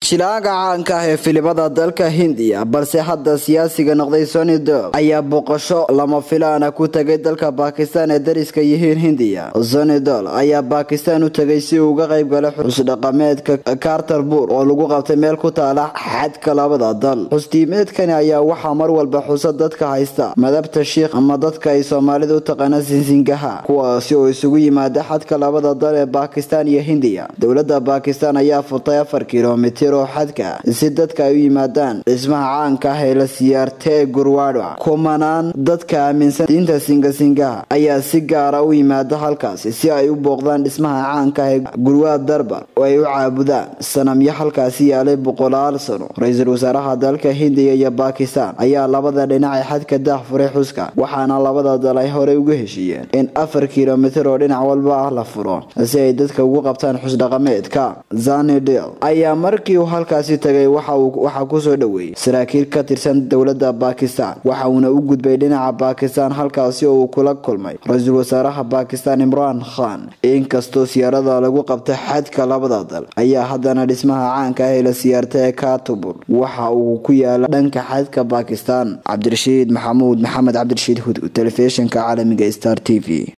jilaaga caanka ah ee filimada dalka hindiya balse hadda siyaasiga noqday sony dog ayaa booqasho lama filaana ku tagay dalka bakistan ee dariska yihiin hindiya sony dol ayaa bakistan u tagay si uu uga qayb galay xusdhaqameedka carterburg oo lagu qabtay meel ku taala xadka labada dal xusdiimeedkani ayaa waxaa mar walba xusa dadka haysta madabta shiikh ama dadka ay soomaalida u taqaana sinsingaha kuwaasi oo isugu yimaada xadka labada dal ee bakistan iyo hindiya dowlada bakistan ayaa furtay afar kilomitir oo xadka si dadka ay u yimaadaan dhismaha caanka ah ee la siyaarta ee gurwada kumanaan dadka aaminsan diinta singasingaha ayaa si gaara u yimaada halkaasi si ay u booqdaan dhismaha caanka ah ee gurwad darbar oo ay u caabudaan sanamyo halkaasi yaalay boqolaal sano ra-iisul wasaaraha dalka hindiya iyo bakistan ayaa labada dhinac ee xadka daah furay xuska waxaana labada dal ay horey uga heshiiyeen in afar kilomitir oo dhinac walba ah la furo si ay dadka ugu qabtaan xusdhaqameedka zanidel ayaa markii uu halkaasi tagay waxaa kusoo dhoweeyey saraakiil ka tirsan dowlada bakistan waxa uuna u gudbay dhinaca bakistan halkaasi oo uu kula kulmay ra-iisul wasaaraha bakistan imran khan inkastoo siyaarada lagu qabta xadka labada dal ayaa haddana dhismaha caanka ah ee la siyaarta ee katubur waxa uu ku yaala dhanka xadka bakistan cabdirashiid maxamuud maxamed cabdirashiid hud telefishinka caalamiga star t v